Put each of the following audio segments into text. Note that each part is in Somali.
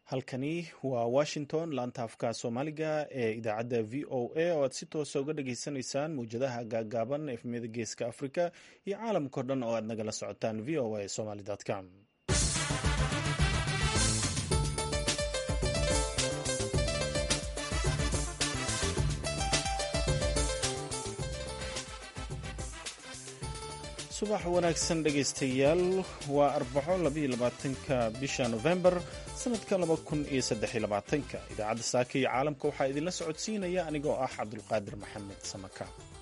halkani waa washington laanta afka soomaaliga ee idaacadda v o a oo aad si toosa uga dhageysanaysaan mawjadaha gaagaaban efmiyada geeska africa iyo caalamkao dhan oo aad nagala socotaan v o a somaly com subax wanaagsan dhegaystayaal waa arbaco labaatanka bisha novembar sanadka labakuniyosaddexylabaatanka idaacadda saaka iyo caalamka waxaa idinla socodsiinaya anigoo ah cabdulqaadir maxamed samaka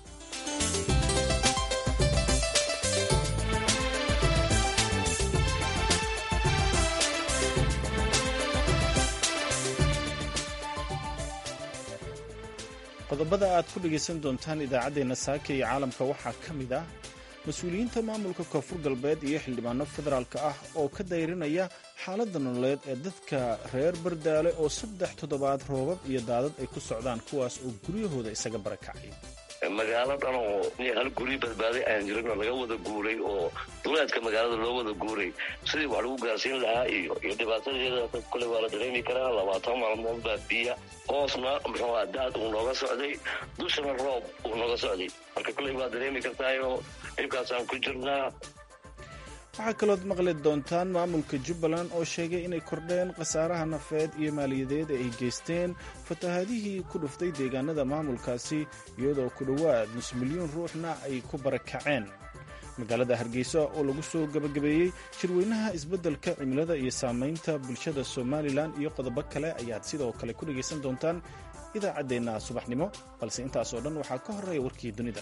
qodobada aad ku dhegaysan doontaan idaacaddeenna saaka iyo caalamka waxaa ka mid ah mas-uuliyiinta maamulka koonfur galbeed iyo xildhibaano federaalka ah oo ka dayrinaya xaaladda nololeed ee dadka reer bardaale oo saddex toddobaad roobab iyo daadad ay ku socdaan kuwaas oo guryahooda isaga barakacay magaalo dhan oo hal guryo badbaaday aan jirin oo laga wada guuray oo duleedka magaalada loo wada guuray sidii wax lagu gaarsiin lahaa iyo iyo dhibaatadeeda kule waa la dareemi karaa labaatan maalmood baa biya hoosna muxuu daad uu nooga socday dushana roob uu nooga socday marka kuley waa dareemi kartaayo dhibkaasaan ku jirnaa waxaa kalood maqli doontaan maamulka jubbaland oo sheegay inay kordheen khasaaraha nafeed iyo maaliyadeed ee ay geysteen fatahaadihii ku dhuftay deegaanada maamulkaasi iyadoo ku dhowaad nus milyuun ruuxna ay ku barakaceen magaalada hargeysa oo lagu soo gebagabeeyey shirweynaha isbeddelka cimilada iyo saamaynta bulshada somalilan iyo qodobo kale ayaad sidoo kale ku dhegaysan doontaan idaacaddeenna subaxnimo balse intaas oo dhan waxaa ka horreeya warkii dunida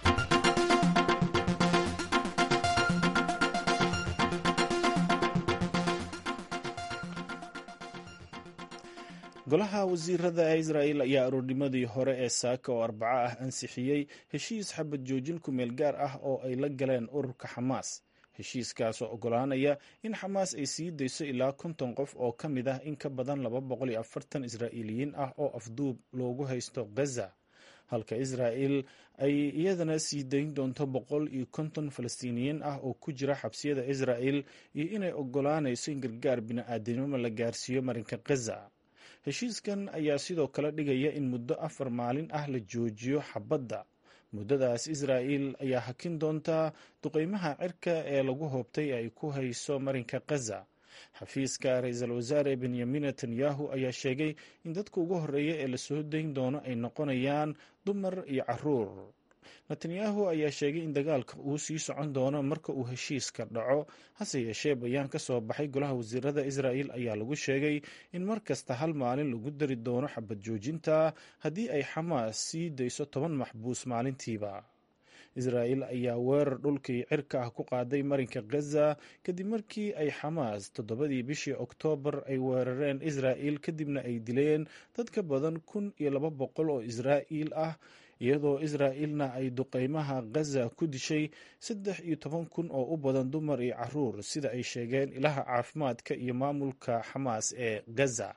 golaha wasiirada israa'el ayaa aroornimadii hore ee saaka oo arbaco ah ansixiyey heshiis xabad joojin ku meel gaar ah oo ay la galeen ururka xamaas heshiiskaas oo oggolaanaya in xamaas ay sii dayso ilaa konton qof oo ka mid ah in ka badan laba boqol iyo afartan israa'iiliyiin ah oo afduub loogu haysto gaza halka israa'el ay iyadana sii dayn doonto boqol iyo konton falastiiniyiin ah oo ku jira xabsiyada israa'el iyo inay oggolaanayso in gargaar bini'aadanimo la gaarsiiyo marinka gaza heshiiskan ayaa sidoo kale dhigaya in muddo afar maalin ah la joojiyo xabadda muddadaas israa'el ayaa hakin doontaa duqeymaha cirka ee lagu hoobtay ay ku hayso marinka gaza xafiiska ra-iisul wasaare benyamin netanyahu ayaa sheegay in dadka ugu horreeya ee lasoo dayn doono ay noqonayaan dumar iyo caruur netanyahu ayaa sheegay in dagaalka uu sii socon doono marka uu heshiiska dhaco hase yeeshee bayaan ka soo baxay golaha wasiirada israa'el ayaa lagu sheegay in mar kasta hal maalin lagu dari doono xabad joojinta haddii ay xamaas sii dayso toban maxbuus maalintiiba israa'el ayaa weerar dhulkii cirka ah ku qaaday marinka gaza kadib markii ay xamaas toddobadii bishii oktoobar ay weerareen israa'el kadibna ay dileen dad ka badan kun iyo laba boqol oo israa'iil ah iyadoo israa'ilna ay duqeymaha gaza ku dishay saddex iyo toban kun oo u badan dumar iyo caruur sida ay sheegeen ilaha caafimaadka iyo maamulka xamaas ee gaza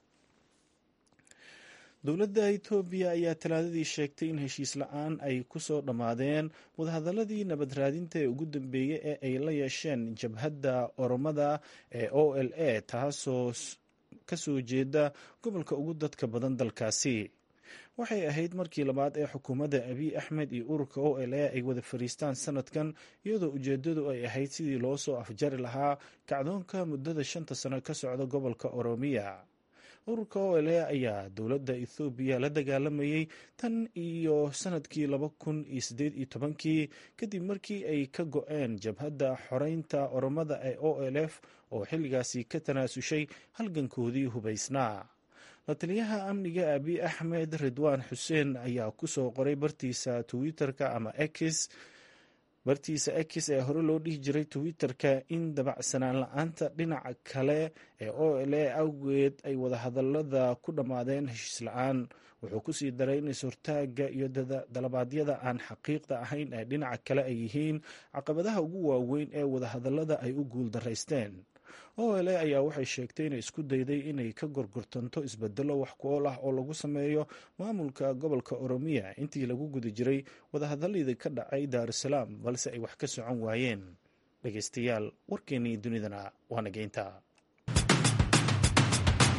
dowladda etoobiya ayaa talaadadii sheegtay in heshiis la-aan ay ku soo dhammaadeen wadahadaladii nabad raadinta ee ugu dambeeyey ee ay la yeesheen jabhadda oromada ee o l a taasoo kasoo jeeda gobolka ugu dadka badan dalkaasi waxay ahayd markii labaad ee xukuumadda abiy axmed iyo ururka o l a ay wada fadhiistaan sanadkan iyadoo ujeedadu ay ahayd sidii loo soo afjari lahaa kacdoonka muddada shanta sano ka socda gobolka oromiya ururka o l a ayaa dowladda ethoobiya la dagaalamayey tan iyo sanadkii laba kun iyo siddeed iyo tobankii kadib markii ay ka go-een jabhadda xoreynta oromada ee o l f oo xilligaasi ka tanaasushay halgankoodii hubaysnaa la taliyaha amniga abiy axmed ridwaan xuseen ayaa ku soo qoray bartiisa twitter-ka ama x bartiisa x ee hore loo dhihi jiray twitter-ka in dabacsanaan la-aanta dhinaca kale ee o l a awgeed ay wadahadalada ku dhammaadeen heshiis la-aan wuxuu kusii daray in is-hortaaga iyo dalabaadyada aan xaqiiqda ahayn ee dhinaca kale ay yihiin caqabadaha ugu waaweyn ee wadahadalada ay u guul daraysteen o l a ayaa waxay sheegtay inay isku dayday inay ka gorgortanto isbedelo wax ku ool ah oo lagu sameeyo maamulka gobolka oromiya intii lagu guda jiray wadahadaladii ka dhacay daarusalaam balse ay wax ka socon waayeen dhegeystayaal warkeennii dunidana waa nageynta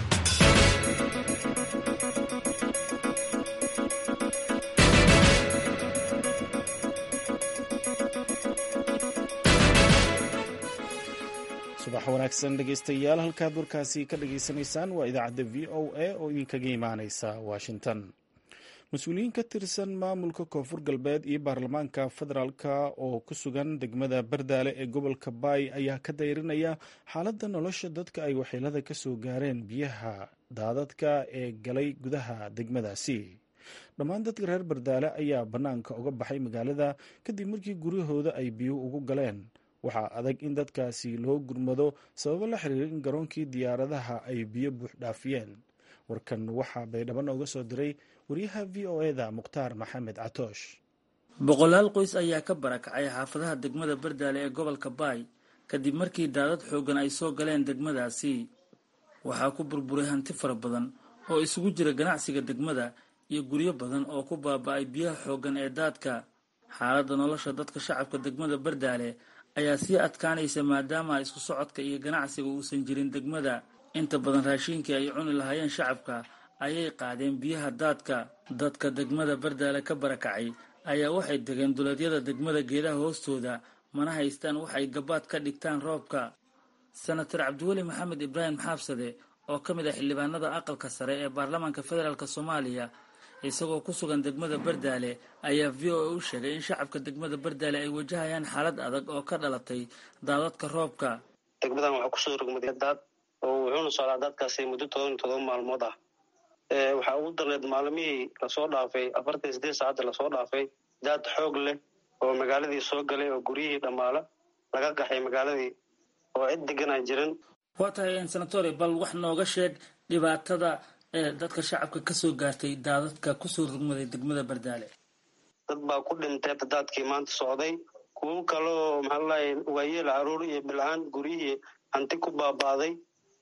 subax wanaagsan dhegeystayaal halkaad warkaasi ka dhageysanaysaan waa idaacadda v o a oo idinkaga imaaneysa washington mas-uuliyiin ka tirsan maamulka koonfur galbeed iyo baarlamaanka federaalka oo ku sugan degmada bardaale ee gobolka baay ayaa ka dayrinaya xaaladda nolosha dadka ay waxyeelada ka soo gaareen biyaha daadadka ee galay gudaha degmadaasi dhammaan dadka reer bardaale ayaa bannaanka uga baxay magaalada kadib markii guryahooda ay biyuhu ugu galeen waxaa adag in dadkaasi loo gurmado sababo la xiriira in garoonkii diyaaradaha ay biyo buux dhaafiyeen warkan waxaa baydhabo nooga soo diray wariyaha v o eda mukhtaar maxamed catoosh boqolaal qoys ayaa ka barakacay xaafadaha degmada bardaale ee gobolka baay kadib markii daadad xooggan ay soo galeen degmadaasi waxaa ku burburay hanti fara badan oo isugu jira ganacsiga degmada iyo guryo badan oo ku baaba-ay biyaha xooggan ee daadka xaaladda nolosha dadka shacabka degmada bardaale ayaa sii adkaanaysa maadaama isku socodka iyo ganacsiga uusan jirin degmada inta badan raashiinkii ay cuni lahaayeen shacabka ayay qaadeen biyaha daadka dadka degmada bardaale ka barakacay ayaa waxay degeen duleedyada degmada geedaha hoostooda mana haystaan waxay gabaad ka dhigtaan roobka senator cabdiweli maxamed ibraahim xaabsade oo ka mid ah xildhibaanada aqalka sare ee baarlamaanka federaalk soomaaliya isagoo ku sugan degmada bardaale ayaa v o a u sheegay in shacabka degmada bardaale ay wajahayaan xaalad adag oo ka dhalatay daadadka roobka degmadan waxaa kusoo rogmaday daad oo wuxuuna socdaa daadkaasi muddo toban iyo todoba maalmood ah waxaa ugu darneed maalmihii lasoo dhaafay afartan iyo sideed saacadda lasoo dhaafay daad xoog leh oo magaaladii soo galay oo guryihii dhammaala laga qaxay magaaladii oo cid degan aan jirin waa tahay senatore bal wax nooga sheeg dhibaatada dadka shacabka kasoo gaartay daadadka kusoo rugmaday degmada bardaale dad baa ku dhintay daadkii maanta socday kuwo kaloo maxaa lalahay waayeel caruur iyo bilcaan guryihii hanti ku baaba'day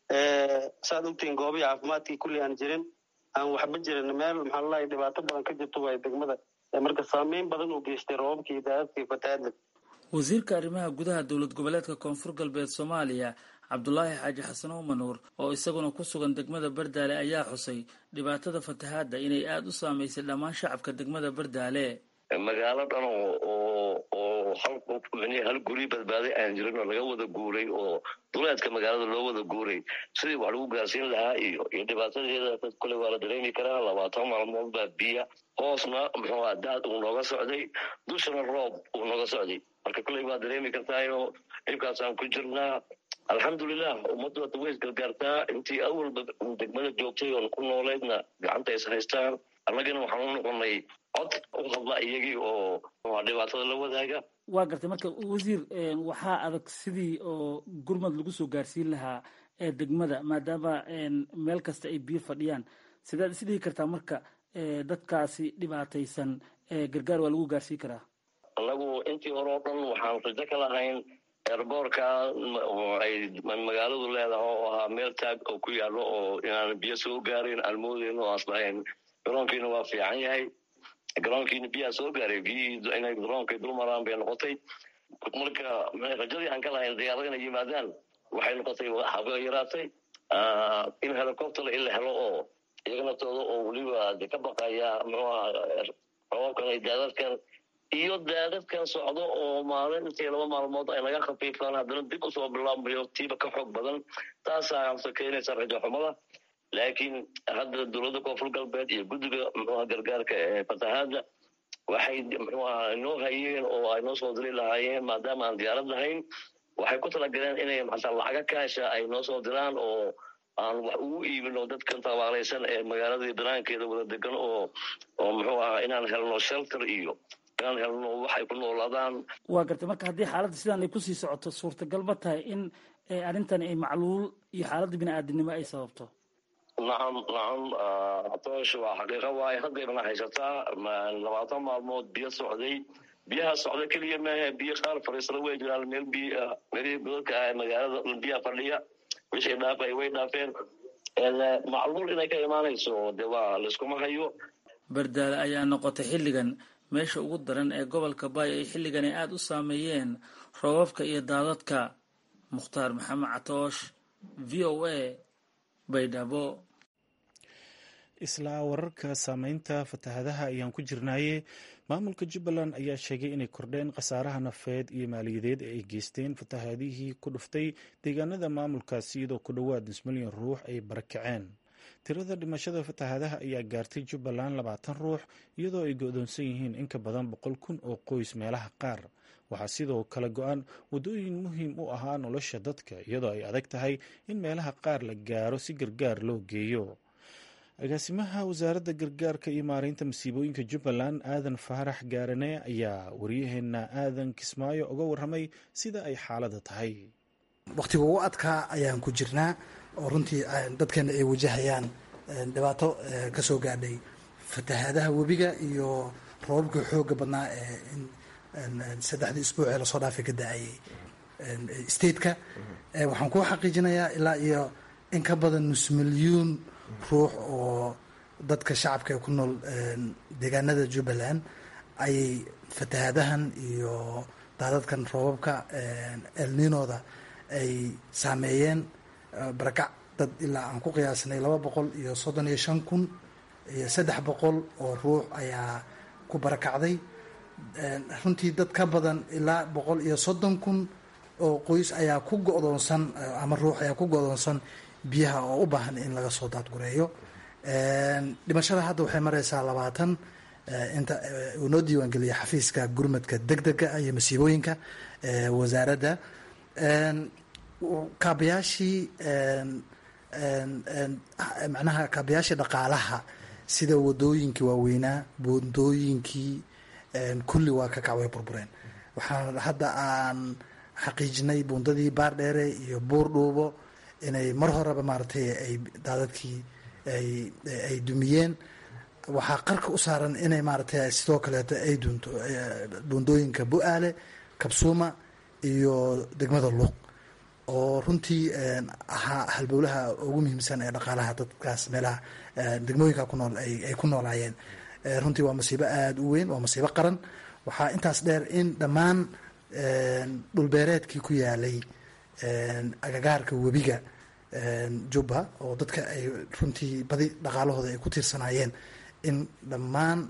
saad ogtihiin goobihii caafimaadkii kulli aan jirin aan waxba jirin meel maxaa lalahay dhibaato badan ka jirto waay degmada marka saameyn badan uu geystay roobabkii daadadkii fataada wasiirka arrimaha gudaha dowlad goboleedka koonfur galbeed soomaaliya cabdulaahi xaaji xasan umanuur oo isaguna ku sugan degmada bardaale ayaa xusay dhibaatada fatahaadda inay aada u saamaysay dhammaan shacabka degmada bardaale magaalo dhan oo oo hal hal guri badbaaday aan jirin oo laga wada guuray oo duleedka magaalada loo wada guuray sidii wax lagu gaarsiin lahaa iyo iyo dhibaatadeeda dad kule waa la dareemi karaa labaatan maalmood baa biya hoosna muxuu aha daad uu nooga socday dushana roob uu nooga socday marka kuley waa dareemi kartaayo dhibkaasaan ku jirnaa alxamdulilah ummaddu hadda way isgargaartaa intii awalba degmada joogtay oon ku nooleydna gacanta is haystaan annagana waxaan u noqonay cod u hadla iyagii oo dhibaatada la wadaaga waa gartay marka wasiir waxaa adag sidii oo gurmad lagu soo gaarsiin lahaa ee degmada maadaama meel kasta ay biyo fadhiyaan sidaad is dhihi kartaa marka dadkaasi dhibaataysan gargaar waa lagu gaarsiin karaa annagu intii hore oo dhan waxaan rajo ka lahayn eerboorka ay magaaladu leedahay oo ahaa meel taag oo ku yaallo oo inaan biyo soo gaarin aan moodeyno oo aslahayn garoonkiina waa fiican yahay garoonkiina biyaa soo gaaray biyihii inay garoonkay dul maraan bay noqotay marka rajadii aan ka lahayn diyaarada inay yimaadaan waxay noqotay haba yaraatay in helicopter in la helo oo iyaga naftooda oo weliba de ka baqaya muxuu aha roobabkan ay daadadkan iyo daadadkan socdo oo maalin intii laba maalmood ay naga khafiifaan haddana dib usoo bilaabmayo tiiba ka xoog badan taasaa amse keenaysa rajo xumada laakiin hadda dowladda koonfur galbeed iyo guddiga muxuuha gargaarka ee fatahaadda waxay muxuuha inoo hayeen oo ay noo soo diri lahaayeen maadaama aan diyaarad lahayn waxay ku talagaleen inay maxaa lacaga kaasha ay noo soo diraan oo aan wax ugu iibino dadkan tabaalaysan ee magaaladii banaankeeda wada degan oo oo muxuu ahaa inaan helno shelter iyo inaan helno waxay ku noolaadaan waa gartay marka haddii xaaladda sidaan ay kusii socoto suurtagal ma tahay in arrintan ay macluul iyo xaaladda bini-aadinimo ay sababto nacam nacam atoosh waa xaqiiqa waaye haddaybana haysataa labaatan maalmood biyo socday biyaha socda keliya maahe biyo qaar fariisada way jiraan meel biyo meelihii godadka ah ee magaalada biyaha fadhiya wixii dhaafay way dhaafeen macluul inay ka imaanayso de waa layskuma hayo bardaale ayaa noqotay xilligan meesha ugu daran ee gobolka baay ay xilligani aada u saameeyeen roobabka iyo daadadka mukhtaar maxamed catoosh v o a baydhabo isla wararka saameynta fatahadaha ayaan ku jirnaaye maamulka jubbaland ayaa sheegay inay kordheen khasaaraha nafeed iyo maaliyadeed ee ay geysteen fatahadihii ku dhuftay deegaanada maamulkaasi iyadoo ku dhowaad nus milyan ruux ay barakaceen tirada dhimashada fatahadaha ayaa gaartay jubbaland labaatan ruux iyadoo ay go-doonsan yihiin in ka badan boqol kun oo qoys meelaha qaar waxaa sidoo kale go-an waddooyin muhiim u ahaa nolosha dadka iyadoo ay adag tahay in meelaha qaar la gaaro si gargaar loo geeyo agaasimaha wasaaradda gargaarka iyo maareynta masiibooyinka jubbaland aadan faarax gaarane ayaa waryaheena aadan kismaayo uga warramay sida ay xaaladda tahay wakhtiga ugu adkaa ayaan ku jirnaa oo runtii dadkeena ay wajahayaan dhibaato ka soo gaadhay fatahaadaha webiga iyo roobabkii xooga badnaa ee saddexdii isbuucee lasoo dhaafay ka da-ayay stateka waxaan kuu xaqiijinayaa ilaa iyo in ka badan nus milyuun ruux oo dadka shacabka ee ku nool deegaanada jubbaland ayay fatahaadahan iyo daadadkan roobabka elninooda ay saameeyeen barakac dad ilaa aan ku qiyaasnay laba boqol iyo soddon iyo shan kun iyo saddex boqol oo ruux ayaa ku barakacday runtii dad ka badan ilaa boqol iyo soddon kun oo qoys ayaa ku go-doonsan ama ruux ayaa ku go-doonsan biyaha oo u baahan in laga soo daadgureeyo dhimashada hadda waxay mareysaa labaatan inta uu noo diiwaangeliya xafiiska gurmadka deg dega iyo masiibooyinka wasaaradda kaabayaashii macnaha kaabayaashii dhaqaalaha sida wadooyinkii waaweynaa buundooyinkii kulli waa ka kacway burbureen waxaan hadda aan xaqiijinay buundadii baardheere iyo buur dhuubo inay mar horeba maaragtay ay daadadkii ay dumiyeen waxaa qarka u saaran inay maaragtay sidoo kaleeto ay dunto buundooyinka bu-aale kabsuuma iyo degmada luuq oo runtii ahaa halbowlaha ugu muhiimsan ee dhaqaalaha dadkaas meelaha degmooyinka ku nool ay ku noolaayeen runtii waa masiibo aada u weyn waa masiibo qaran waxaa intaas dheer in dhammaan dhulbeereedkii ku yaalay agagaarka webiga jubba oo dadka ay runtii badi dhaqaalahooda ay ku tiirsanaayeen in dhammaan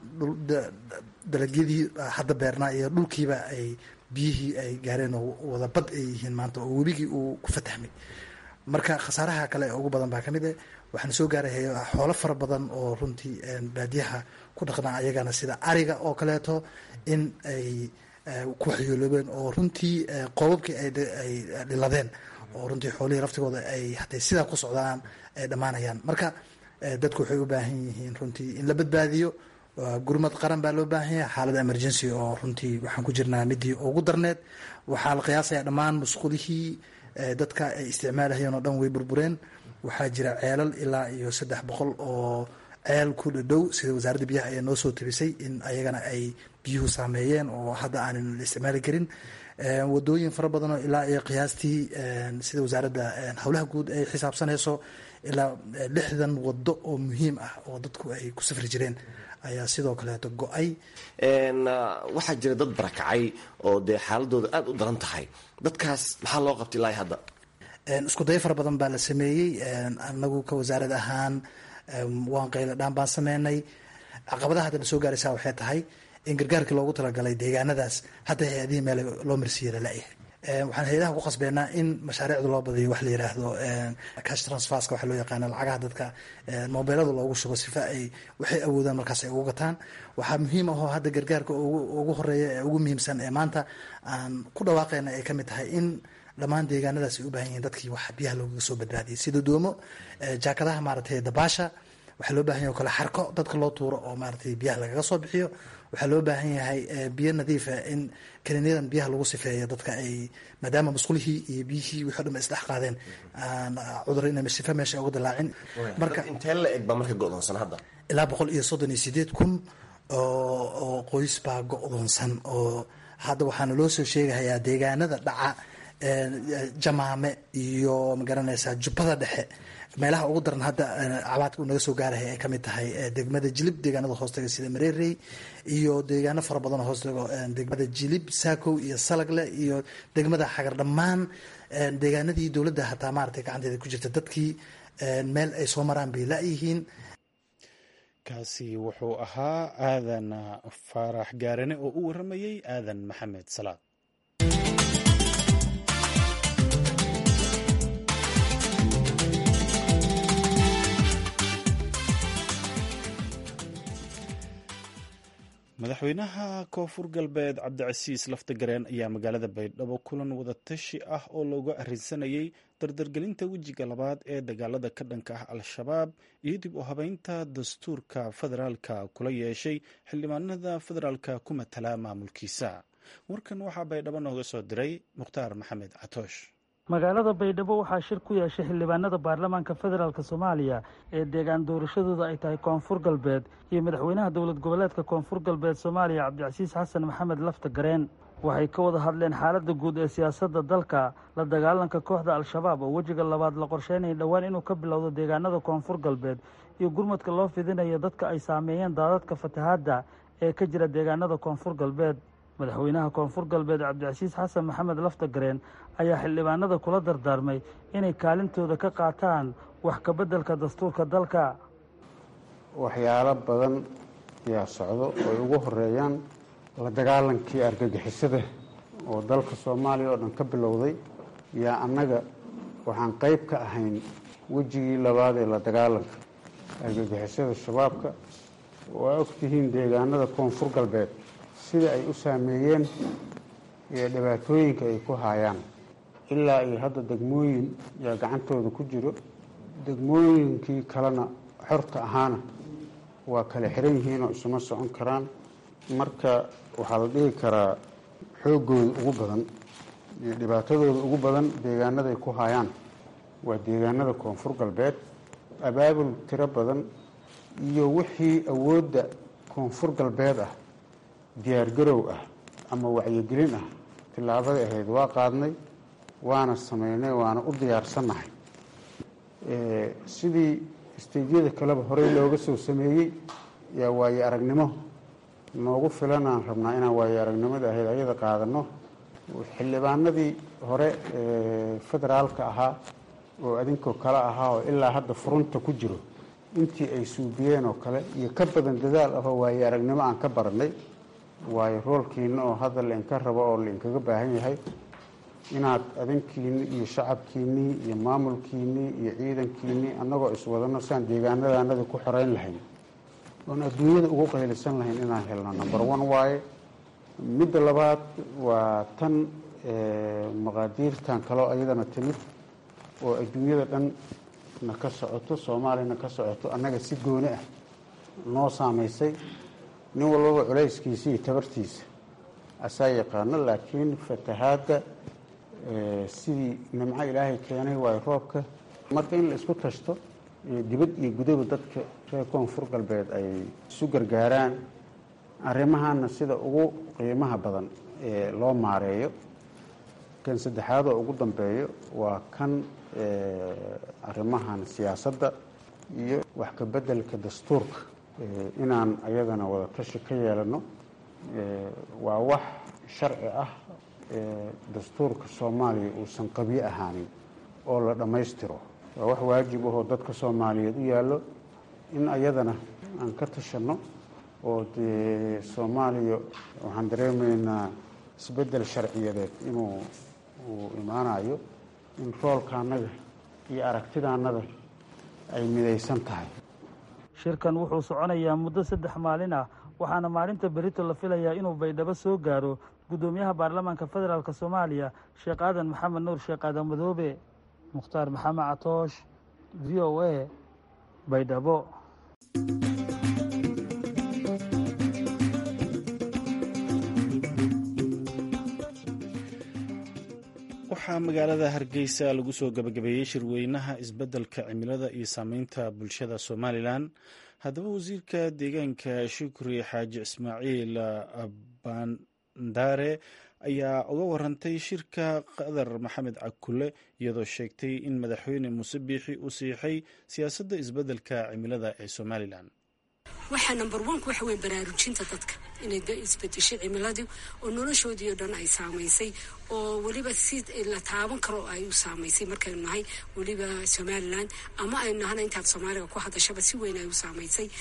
dalagyadii hadda beernaa iyo dhulkiiba ay biyihii ay gaareen oo wada bad ay yihiin maanta oo webigii uu ku fatahmay marka khasaaraha kale ee ugu badan baa ka mid eh waxaana soo gaaray xoolo fara badan oo runtii baadiyaha ku dhaqnaa ayagana sida ariga oo kaleeto in ay ku waxyooloobeen oo runtii qoobabkii ay dhiladeen oo runtii xoolihii laftigooda ay haday sidaa ku socdaan ay dhammaanayaan marka dadku waxay u baahan yihiin runtii in la badbaadiyo gurmad qaran baa loo baahan yahay xaalada emergency oo runtii waxaan ku jirnaa midii ugu darneed waxaa la qiyaasaya dhammaan musqulihii dadka ay isticmaalahayeen oo dhan way burbureen waxaa jira ceelal ilaa iyo saddex boqol oo ceel ku dhadhow sida wasaaradda biyaha ayaa noo soo tabisay in ayagana ay biyuhu saameeyeen oo hadda aanan la isticmaali karin wadooyin fara badan oo ilaa iyo qiyaastii sida wasaaradda howlaha guud ay xisaabsanayso ilaa lixdan wado oo muhiim ah oo dadku ay ku safri jireen ayaa sidoo kaleeto go-ay waxaa jira dad barakacay oo dee xaaladooda aada u daran tahay dadkaas maxaa loo qabtay ilaa hadda isku dayo fara badan baa la sameeyey anagu ka wasaarad ahaan waan qaylo dhaan baan sameynay caqabadaha hadda na soo gaaraysaa waxay tahay in gargaarkii loogu talagalay deegaanadaas hadda hay-adihii meel loo marsiiya lalayahay waxaan hay-adaha ku qasbeynaa in mashaariicda loo badiyo wax la yiraahdo cash transferska waxa loo yaqaana lacagaha dadka mobeelada loogu shubo sifa ay waxay awoodaan markaas ay ugu gataan waxaa muhiim ahoo hadda gargaarka ugu horeeya ee ugu muhiimsan ee maanta aan ku dhawaaqeyna ay kamid tahay in dhammaan deegaanadaas ay u baahan yihiin dadkii wax biyaha loogaga soo badbaadiyay sida doomo jaakadaha maaragtay dabaasha waxaa loo bahan yahay o kale xarko dadka loo tuuro oo maaratay biyaha lagaga soo bixiyo waxaa loo baahan yahay biyo nadiifa in kaniiniyadan biyaha lagu sifeeyo dadka ay maadaama musqulihii iyo biyihii wixi o dhan ba isdhex qaadeen cudur ina sifa meesha uga dilaacin marka intee la eg baa marka go-doonsan hadda ilaa boqol iyo soddon iyo sideed kun oo qoys baa go-doonsan oo hadda waxaana loo soo sheegahayaa deegaanada dhaca jamaame iyo magaranaysaa jubbada dhexe meelaha ugu daran hadda cabaadka uu naga soo gaaraya ay kamid tahay degmada jilib deegaanada hoostaga sida mareerey iyo deegaano fara badan oo hoostago degmada jilib saakow iyo salagle iyo degmada xagar dhammaan deegaanadii dowladda hataa maaragtay gacanteeda ku jirta dadkii meel ay soo maraan bay la-yihiin kaasi wuxuu ahaa aadan faarax gaarane oo u waramayey aadan maxamed salaad madaxweynaha koonfur galbeed cabdicasiis laftagareen ayaa magaalada baydhabo kulan wadatashi ah oo looga arrinsanayay dardargelinta wejiga labaad ee dagaalada ka dhanka ah al-shabaab iyo dib u habeynta dastuurka federaalka kula yeeshay xildhibaanada federaalka ku matala maamulkiisa warkan waxaa baydhabo nooga soo diray mukhtaar maxamed catoosh magaalada baydhabo waxaa shir ku yeeshay xildhibaanada baarlamaanka federaalk soomaaliya ee deegaan doorashadooda ay tahay koonfur galbeed iyo madaxweynaha dowlad goboleedka koonfur galbeed soomaaliya cabdicasiis xasan maxamed lafta gareen waxay ka wada hadleen xaaladda guud ee siyaasadda dalka la dagaalanka kooxda al-shabaab oo wejiga labaad la qorsheynaya dhowaan inuu ka bilowdo deegaanada koonfur galbeed iyo gurmadka loo fidinayo dadka ay saameeyeen daadadka fatahaadda ee ka jira deegaanada koonfur galbeed madaxweynaha koonfur galbeed cabdicasiis xasan maxamed lafta gareen ayaa xildhibaanada kula dardaarmay inay kaalintooda ka qaataan wax ka beddelka dastuurka dalka waxyaalo badan ayaa socdo oo ay ugu horeeyaan la dagaalankii argagixisada oo dalka soomaaliya oo dhan ka bilowday yaa annaga waxaan qayb ka ahayn wejigii labaad ee la dagaalanka argagixisada shabaabka waa ogtihiin deegaanada koonfur galbeed sida ay u saameeyeen iyo dhibaatooyinka ay ku haayaan ilaa iyo hadda degmooyin yaa gacantooda ku jiro degmooyinkii kalena xorta ahaana waa kala xiran yihiin oo isuma socon karaan marka waxaa la dhihi karaa xooggooda ugu badan iyo dhibaatadooda ugu badan deegaanaday ku haayaan waa deegaanada koonfur galbeed abaabul tiro badan iyo wixii awoodda koonfur galbeed ah diyaargarow ah ama wacyigelin ah tillaabada ahayd waa qaadnay waana sameynay waana u diyaarsannahay sidii isteydyada kaleba horey looga soo sameeyey yaa waayo aragnimo noogu filanaan rabnaa inaan waayo aragnimada ahayd ayada qaadano xildhibaanadii hore federaalka ahaa oo adinkoo kale ahaa oo ilaa hadda furunta ku jiro intii ay suubiyeen oo kale iyo ka badan dadaal ahoo waayo aragnimo aan ka baranay waayo roolkiina oo hadda lainka rabo oo lainkaga baahan yahay inaad adinkiinni iyo shacabkiinnii iyo maamulkiinnii iyo ciidankiinnii annagoo iswadano siaan deegaanadaanada ku xoreyn lahayn oon adduunyada ugu qaylisan lahayn inaan helno number one waaye midda labaad waa tan maqaadiirtan kaloo ayadana timid oo adduunyada dhan na ka socoto soomaaliyana ka socoto annaga si gooni ah noo saamaysay nin walbaba culayskiisa iyo tabartiisa asaa yaqaano laakiin fatahaadda sidii nimco ilaahay keenay waayo roobka marka in la isku tashto dibad iyo gudaba dadka reer koonfur galbeed ay isu gargaaraan arrimahana sida ugu qiimaha badan ee loo maareeyo kan saddexaad oo ugu dambeeyo waa kan arrimahan siyaasadda iyo wax ka beddelka dastuurka inaan ayadana wada tashi ka yeelano waa wax sharci ah dastuurka soomaaliya uusan qabyo ahaanin oo la dhammaystiro waa wax waajib ahoo dadka soomaaliyeed u yaallo in ayadana aan ka tashanno oo dee soomaaliya waxaan dareemaynaa isbeddel sharciyadeed inuu uu imaanayo in roolka annaga iyo aragtida annada ay midaysan tahay shirkan wuxuu soconayaa muddo saddex maalin ah waxaana maalinta berito la filayaa inuu baydhabo soo gaaro guddoomiyaha baarlamaanka federaalk soomaaliya sheekh aadan maxamed nuur sheekh aadan madoobe mukhtaar maxamed catoosh v o a baydhabo waxaa magaalada hargeysa lagu soo gabagabeeyey shirweynaha isbeddelka cimilada iyo saameynta bulshada somalilan haddaba wasiirka deegaanka shukri xaaji ismaaciil bandare ayaa uga warantay shirka qadar maxamed cakule iyadoo sheegtay in madaxweyne muuse biixi uu siixay siyaasadda isbeddelka cimilada ee somalilan waxaa number oneka waxa weye baraarujinta dadka inay isbedeshay cimiladii oo noloshoodii oo dhan ay saamaysay oo weliba si la taaban karo ay u saamaysay markaynu nahay weliba somalilan ama aynu nahana intaad soomaaliga ku hadashaba si weyn ay u saamaysay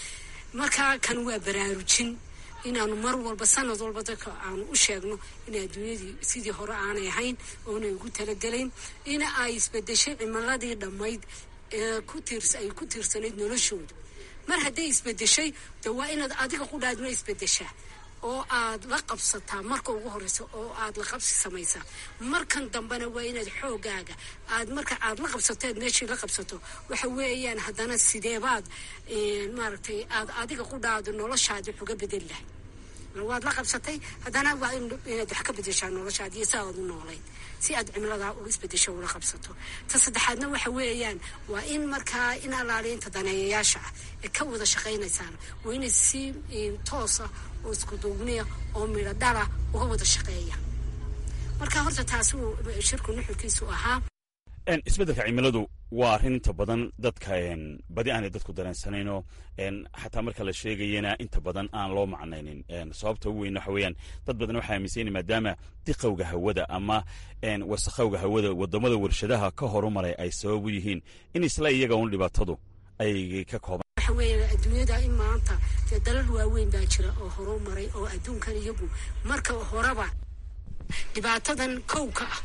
markaa kan waa baraarujin inaanu mar walba sanad walba dadka aanu u sheegno in adduunyadii sidii hore aanay ahayn oonay ugu talagelayn in ay isbedeshay cimiladii dhammayd ee ku tiirs ay ku tiirsanayd noloshooda mar hadday isbedeshay de waa inaad adiga qudhaadna isbedeshaa oo aad la qabsataa marka ugu horeysa oo aad la qabsi samaysaa markan dambena waa inaad xoogaaga aad marka aad la qabsato aad meeshii la qabsato waxa weeyaan haddana sideebaad maaragtay aad adiga qudhaadu noloshaadi wax uga bedel lahay waad la qabsatay haddana waa inaad wax ka bedeshaa noloshaadi iyo si aad u noolayd si aad cimiladaa u isbedesho ula qabsato ta saddexaadna waxa weeyaan waa in markaa in alaaliinta daneeyayaasha ah ee ka wada shaqaynaysaan waa inay si toosa oo isku duubniya oo midho dhala uga wada shaqeeya marka horta taasi uu shirku nuxurkiisu ahaa isbeddelka cimiladu waa arrin inta badan dadka badi aanay dadku dareensanayno xataa marka la sheegayana inta badan aan loo macnaynin sababta ugu weyn waxa weeyaan dad badan waxay aaminsan maadaama diqowga hawada ama wasakhowga hawada wadamada warshadaha ka horumaray ay sabab u yihiin in isla iyaga un dhibaatadu ay ka kooban waxa weeye adduunyada in maanta dee dalal waaweyn baa jira oo horumaray oo adduunkan iyagu marka horeba dhibaatadan kowka ah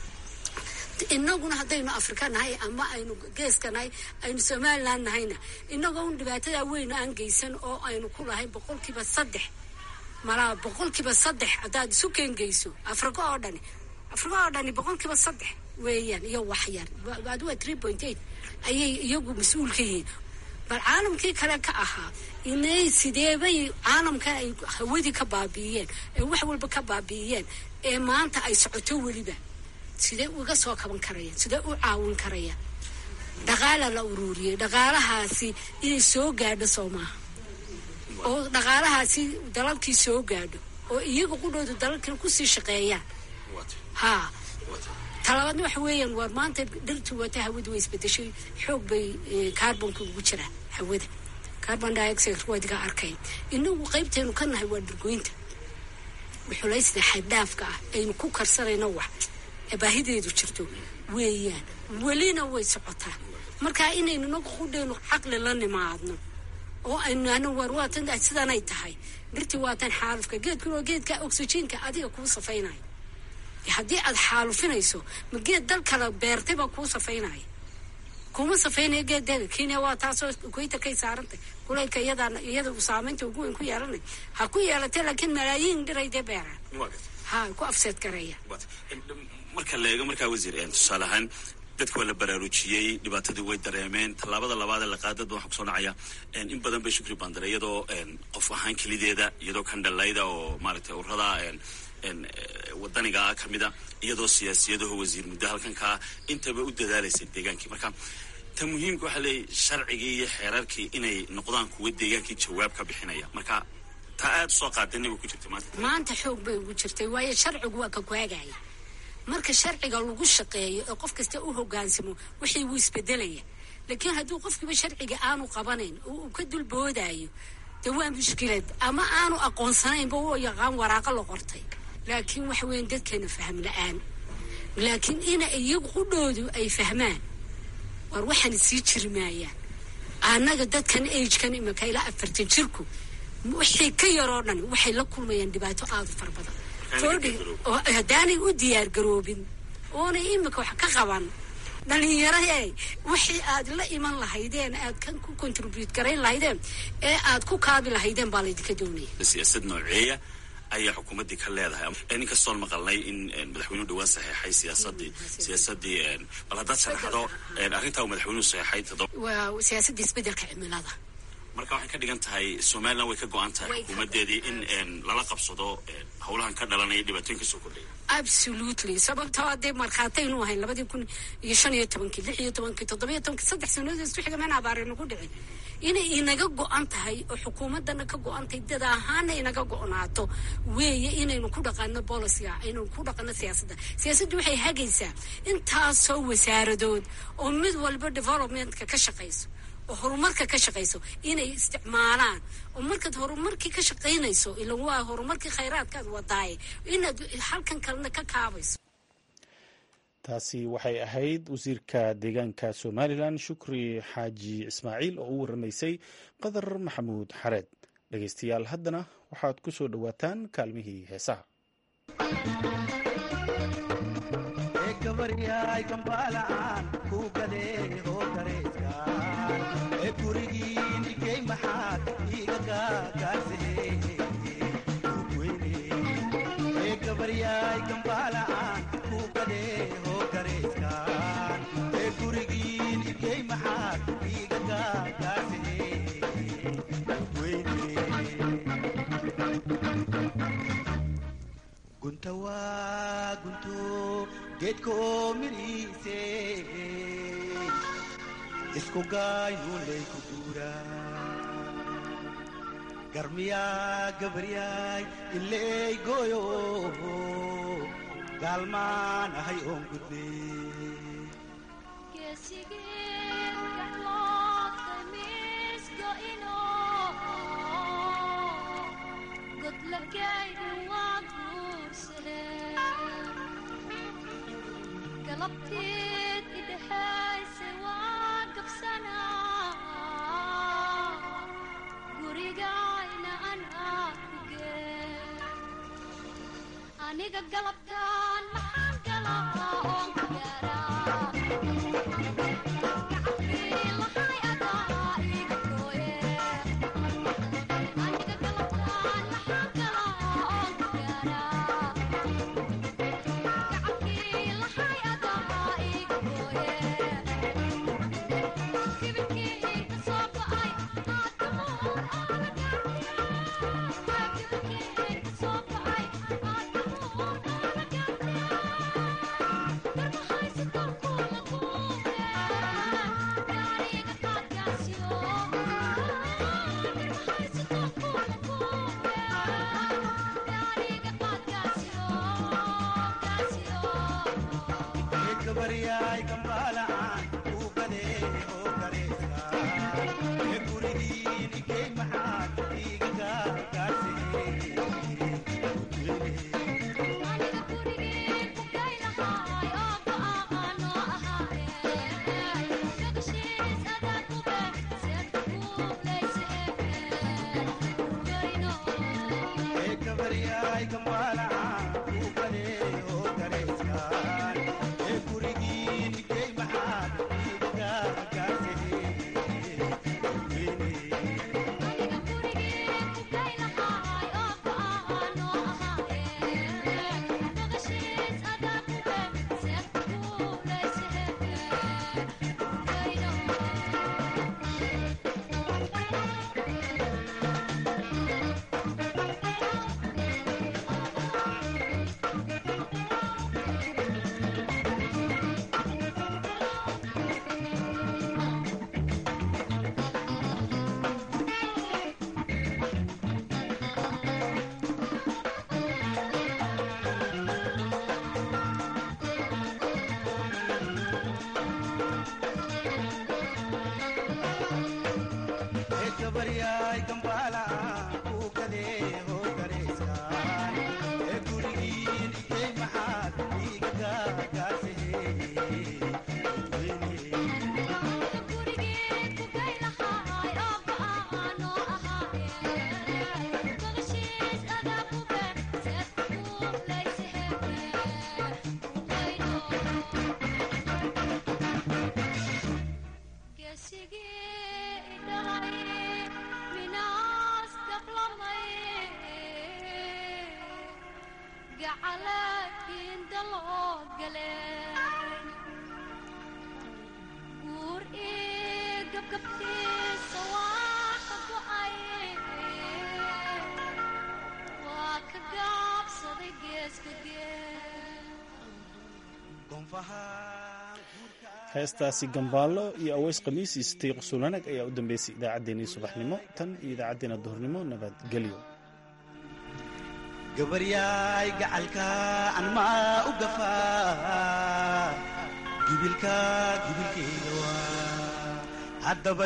inaguna haddaynu afrika nahay ama aynu geeska nahay aynu somalilan nahayna inagoo un dhibaatada weyn aan geysan oo aynu ku lahay boqolkiiba saddex malaa boqolkiiba saddex haddaad isu keengeyso afrika oo dhani afrika oo dhani boqolkiiba saddex weeyaan iyo waxyar aduwa three point eight ayay iyagu mas-uul ka yihiin bal caalamkii kale ka ahaa inay sideebay caalamkan ay hawadii ka baabi'iyeen ee wax walba ka baabi'iyeen ee maanta ay socoto weliba sidee uga soo kaban karayaan sidee u caawin karayaan dhaqaala la uruuriyey dhaqaalahaasi inay soo gaadho soo maaha oo dhaqaalahaasi dalalkii soo gaadho oo iyaga qudhooda dalalkina kusii shaqeeyaan haa talabaadna waxa weeyaan war maanta dhirtu wata hawada way isbedeshay xoog bay carbonka ugu jiraa hawada carbon dioxide wadiga arkayn inagu qaybteenu ka nahay waa dhirgoynta xulaysda xaddhaafka ah aynu ku karsanayno wax baahideedu jirto weeyaan welina way socotaa marka inaynu nagu qudhaynu caqli la nimaadno oo aynu ano war waatan sidanay tahay dhirtii waatan xaalufka geedkuna waa geedka oxygenka adiga kuu safaynayo haddii aad xaalufinayso ma geed dal kala beertay baa kuu safaynaya kuma safaynaya geedeeda kenya waa taasoo equatorkay saarantay kulaylka iyadaa iyada saamaynta ugu weyn ku yeelanay ha ku yeelatay laakiin malaayiin dhiray dee beeraan ha ku afseed garaya marka la eego markaa wasiir tusaale ahaan dadka waa la baraarujiyey dhibaatadii way dareemeen tallaabada labaad ee la qaadada waxaa kusoo dhacaya in badan bay shukri bandare iyadoo qof ahaan kelideeda iyadoo kandhalayda oo maaragtay urada wadaniga kamida iyadoo siyaasiyadaho wasiir muddo halkankaa intaba u dadaalaysay deegaankii marka ta muhiimka waxaa leeyahy sharcigii iyo xeerarkii inay noqdaan kuwa deegaankii jawaab ka bixinaya marka taa aada usoo qaadana way ku jirta maanta maanta xoog bay ugu jirtay waayo sharcigu waa ka kuhagaya marka sharciga lagu shaqeeyo ee qof kasta u hogaansamo wixii wuu isbedelaya laakiin hadduu qofkiiba sharciga aanu qabanayn oo uu ka dulboodayo de waa mushkilad ama aanu aqoonsanaynba u yaqaan waraaqo la qortay laakiin waxa weyan dadkeena fahm la-aan laakiin ina iyagu qudhoodu ay fahmaan war waxaana sii jiri maayaan annaga dadkan agekan imika ilaa afartan jirku wixii ka yaroo dhan waxay la kulmayaan dhibaato aada u fara badan oo haddaanay u diyaar garoobin oonay imika wax ka qaban dhalinyarahee wixii aad la iman lahaydeen aad kan ku contribute garayn lahaydeen ee aad ku kaabi lahaydeen baa laydinka doonaya siyaasad nooceeya ayaa xukuumaddii ka leedahay inkastoon maqalnay in madaxweynuhu dhawaan saxeexay siyaasadii siyaasadii bal haddaad sharaxdo arrintaa uu madaxweynuhu saxeexay waa siyaasadda isbeddelka cimilada marka waxay ka dhigan tahay somalilan way ka go-an tahay xukuumaddeedii in lala qabsado howlahan ka dhalanaya dhibaatooyinka soo kordhaya absolutely sababtoo hadee markhaataynu ahayn labadii kun iyo shan iyo tobankii lix iyo tobankii toddoba iyo tobankii saddex sanadood isku xiga meen abaare nagu dhicin inay inaga go-an tahay oo xukuumaddana ka go-an tahay dad ahaana inaga go-naato weeye inaynu ku dhaqano boliciga inaynu ku dhaqano siyaasadda siyaasaddu waxay hagaysaa intaasoo wasaaradood oo mid walba developmentka ka shaqayso oo horumarka ka shaqayso inay isticmaalaan oo markaad horumarkii ka shaqaynayso ilan waa horumarkii khayraadkaad wadaaye inaad halkan kalena ka kaabayso taasi waxay ahayd wasiirka deegaanka somalilan shukri xaaji ismaaciil oo u waramaysay qadar maxamuud xareed dhegeystayaal haddana waxaad ku soo dhowaataan kaalmihii heesaha gunta waa gunto geedkoo midhiise isku gaaynuulay ku guuraa garmiyaa gabaryaay iley gooyo gaalmaan ahay oon gudbe galabteed idhexayse waa gabsanaa gurigayna anaa ku gee aniga galabtaan maxaan galaa oon ku heestaasi gambaallo iyo aweys khamiis iyo sitiiq sulanag ayaa u dambeysay idaacaddeenii subaxnimo tan iyo idaacaddeenna duhurnimo nabadgelyo gabaryaay gacalka anmaa u gafaa gibilka gibilkeyga waa